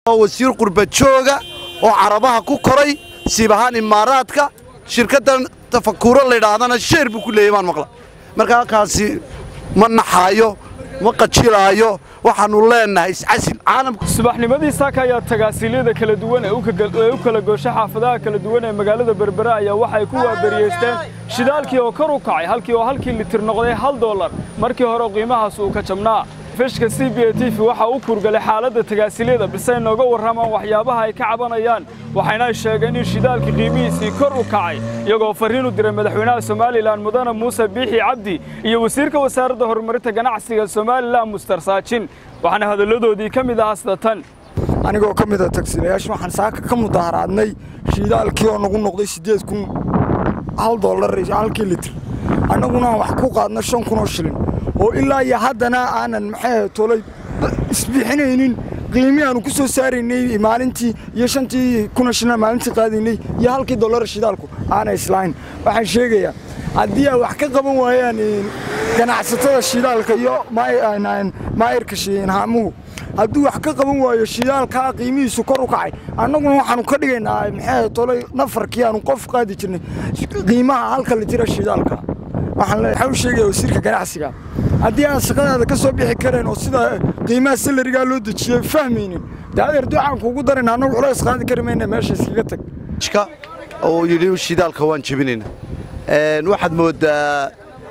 wasiir qurbajooga oo carabaha ku koray siib ahaan imaaraadka shirkaddan tafakuro layidhaahdana sheer buu ku leeyay baan maqla marka halkaasi ma naxaayo ma qajilaayo waxaannu leennahay iscasil caalamka subaxnimadii saaka ayaa tagaasiilyada kala duwan ee u kala goosha xaafadaha kala duwan ee magaalada berbera ayaa waxay ku waaberiyeysteen shidaalkii oo kor u kacay halkii oo halkii litir noqday hal dollar markii hore qiimahaas uu ka jabnaa fishka c b a t v waxa uu kurgalay xaaladda tagaasiilyada balse ay nooga warramaan waxyaabaha ay ka cabanayaan waxayna sheegeen in shidaalkii qiimihiisii kor u kacay iyagoo farriin u diray madaxweynaha somalilan mudane muuse biixi cabdi iyo wasiirka wasaaradda horumarinta ganacsiga somalilan mustar saajin waxaana hadalladoodii ka mid ahaa sida tan anigoo ka mid a tagsiilayaasha waxaan saaka ka mudaharaadnay shidaalkii oo nagu noqday siddeed kun hal dollar halkii litir annaguna aan wax ku qaadna shan kun oo shilin oo ilaa iyo haddana aanan maxay tolay isbixinaynin qiimii aanu ku soo saaraynay maalintii iyo shantii kuna shilin maalintii qaadaynay iyo halkii dollar shidaalku aanay islahayn waxaan sheegayaa haddii ay wax ka qaban waayaan ganacsatada shidaalka iyo maayirka haamuhu hadduu wax ka qaban waayo shidaalkaa qiimihiisu kor u kacay annaguna waxaanu ka dhigaynaa maxay tolay nafarkii aanu qof qaadi jirnay qiimaha halka litira shidaalka waxaan u sheegaya wasiirka ganacsiga haddii aan shaqadaada ka soo bixi karayn oo sida qiimaha salarigaa loo dejiyey fahmaynin dee adeer ducaan kuugu daran annagu culays qaadi kari mayna meesha iskaga tag oo yidhi shidaalka waan jebinayna waxaad mooddaa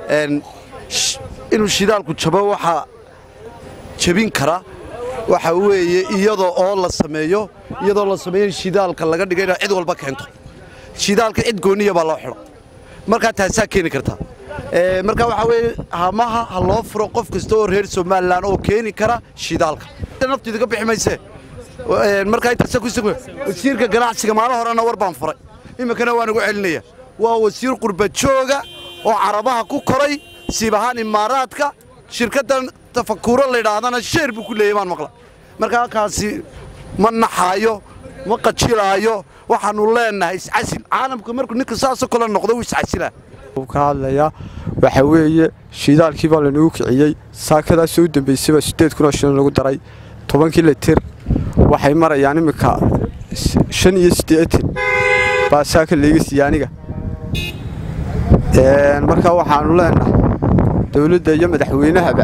inuu shidaalku jabo waxaa jebin kara waxa weeye iyadoo oo la sameeyo iyadoo la sameeyo in shidaalka laga dhiga inaa cid walba keento shidaalka cid gooniya baa loo xidho markaa taasaa keeni kartaa marka waxaa weeye hamaha ha loo furo qof kasta oo reer somalilan oo keeni kara shidaalka naftiida ka bixi mayse markaa intaasa ku wasiirka ganacsiga maalin horena war baan furay iminkana waan ugu celinaya waa wasiir qurbajooga oo carabaha ku koray siib ahaan imaaraadka shirkaddan tafakuro layidhaahdana sheer buu ku leeyay baan maqla marka halkaasi ma naxaayo ma qajilaayo waxaannu leennahay iscasil caalamka markuu ninka saasoo kale noqdo wuu iscasilaa ka hadlayaa waxaa weeye shidaalkii baa lanagu kiciyey saakadaasoo u dambaysayba siddeed kun oo shilin lagu daray tobankii litir waxay marayaan imminka shan iyo siddeetan baa saaka layga siiya aniga markaa waxaannu leennahay dawladda iyo madaxweynahaba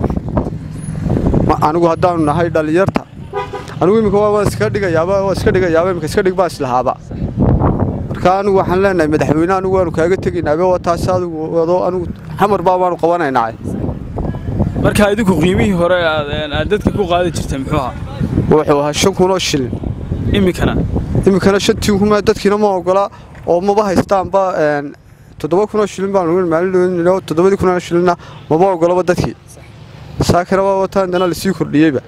anigu haddaannu nahay dhallinyarta anigu imminka waa iska dhigayaaba waa iska dhigayaaba imminka iska dhig baa islahaaba marka anigu waxaan leenahay madaxweyne anigu waanu kaaga tegaynaabe waa taas adigu wado anigu xamar baa waanu qabanaynaa markaa idinku qiimihii hore aad dadka ku qaadi jirtay muxuu ahaa wuxuu ahaa shan kun oo shilin iminkana iminkana shantii kun dadkiina ma ogola oo maba haystaanba toddoba kun oo shilin baan maalin toddobadii kun oo shilinna maba ogolaba dadkii saakana waa wataan dana lasii kordhiyeyba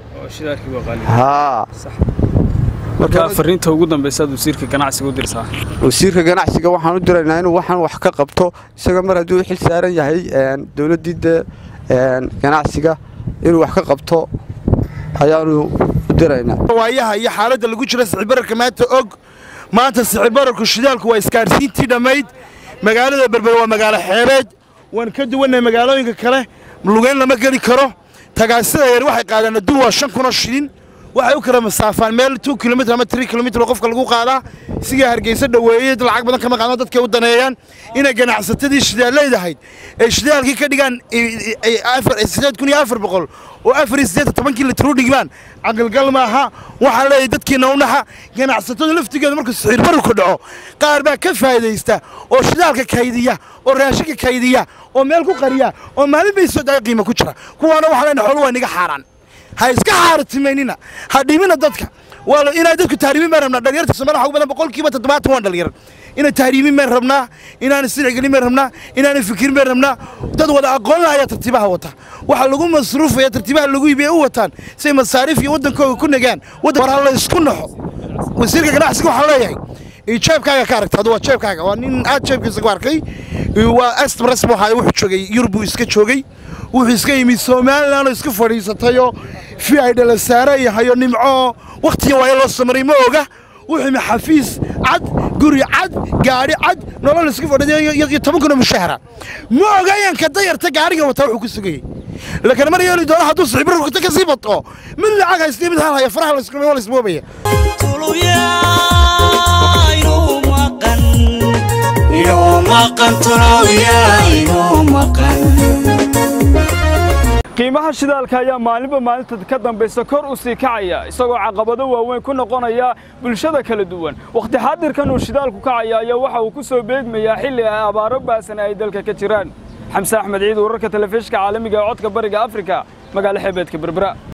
haa markaa fariinta ugu dambaysa aad wasiirka ganacsiga u dirsaa wasiirka ganacsiga waxaan u diraynaa inuu waxaan wax ka qabto isaga mar hadduu xil saaran yahay dowladdii dee ganacsiga inuu wax ka qabto ayaanu u diraynaa waayaha iyo xaaladda lagu jiro sicibararka maanta og maanta sicibararku shidaalku waa iskaarsiintii dhammayd magaalada berbere waa magaalo xeebeed waan ka duwannahay magaalooyinka kale lugeyn lama geli karo tagaasida yar waxay qaadaan adduun waa shan kunoo shilin waxay u kala masaafaan meel two kilomitr ama three kilomitr oo qofka lagu qaadaa sigaa hargeysa dhoweeyey lacag badan kama qaadno dadkay u daneeyaan inay ganacsatadii shidaalleyd ahayd ay shidaalkii ka dhigaan sideed kun iyo afar boqol oo afar iyo siddeed tobankii litr u dhigmaan caqilgal maaha waxaa leeyahay dadkiina u naxa ganacsatada laftigeeda markuu siciir bararku dhaco qaar baa ka faa'idaysta oo shidaalka kaydiya oo raashinka kaydiya oo meel ku qariya oo maalin bay soo daaya qiimo ku jira kuwaana waxaa leenahay xoolu waa niga xaaraan ha iska xaaratimaynina ha dhimina dadka waa inay dadku tahriimin baan rabnaa dhalinyarta Soomaaliya waxa badan boqolkiiba 70 waan dhalinyar inay tahriimin baan rabnaa inaan isirgelin baan rabnaa inaan fikirin baan rabnaa dad wada aqoon lahayaa tartiibaha wata waxa lagu masruufaya tartiibaha lagu iibiyo u wataan si masaarif iyo wadankooda ku nagaan wadan war la isku naxo wasiirka ganacsiga waxaan leeyahay jeebkaaga ka aragta waa jeebkaaga waa nin aad jeebkiisa ku arkay waa astmras waxa wuxuu joogay yurub iska joogay wuxuu iska yimid somalilan oo iska fadhiisatayoo fi ay dhala saare iyo hayo nimco wakhtiga waayo loo samaray ma oga wuxuu yimi xafiis cad guri cad gaadhi cad nolol iska fadhiyo iyo toban kun oo mushahara ma ogayanka dayarta gaariga wata wuxuu ku sugayey laakiin mar yeeli doono hadduu sicibirarku ka sii bato mid lacag haysta mid hal haya faraha layskumay waa laysmoobaya qiimaha shidaalka ayaa maalinba maalinta ka dambaysa kor u sii kacaya isagoo caqabado waaweyn ku noqonaya bulshada kala duwan wakhti xaadirkan uu shidaalku kacaya ayaa waxa uu ku soo beegmayaa xilli ay abaaro baasan ay dalka ka jiraan xamse axmed ciid wararka telefishinka caalamiga ee codka bariga afrika magaalo xeebeedka berbera